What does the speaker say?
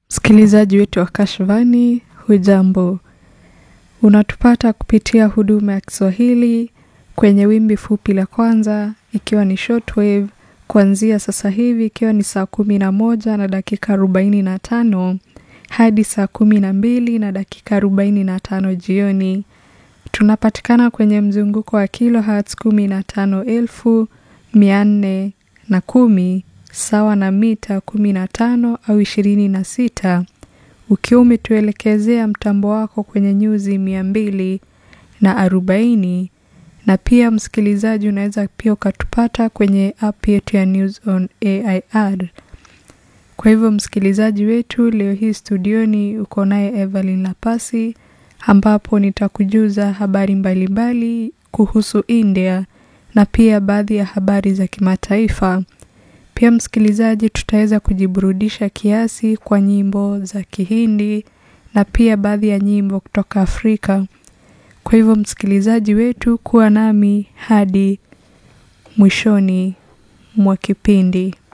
Msikilizaji wetu wa Kashfani, hujambo? Unatupata kupitia huduma ya Kiswahili kwenye wimbi fupi la kwanza, ikiwa ni shortwave kuanzia sasa hivi ikiwa ni saa kumi na moja na dakika arobaini na tano hadi saa kumi na mbili na dakika arobaini na tano jioni. Tunapatikana kwenye mzunguko wa kilohertz kumi na tano elfu mia nne na kumi sawa na mita kumi na tano au ishirini na sita ukiwa umetuelekezea mtambo wako kwenye nyuzi mia mbili na arobaini na pia msikilizaji, unaweza pia ukatupata kwenye app yetu ya News on AIR. Kwa hivyo msikilizaji wetu, leo hii studioni uko naye Evelyn Lapasi, ambapo nitakujuza habari mbalimbali mbali kuhusu India na pia baadhi ya habari za kimataifa. Pia msikilizaji, tutaweza kujiburudisha kiasi kwa nyimbo za Kihindi na pia baadhi ya nyimbo kutoka Afrika. Kwa hivyo msikilizaji wetu, kuwa nami hadi mwishoni mwa kipindi.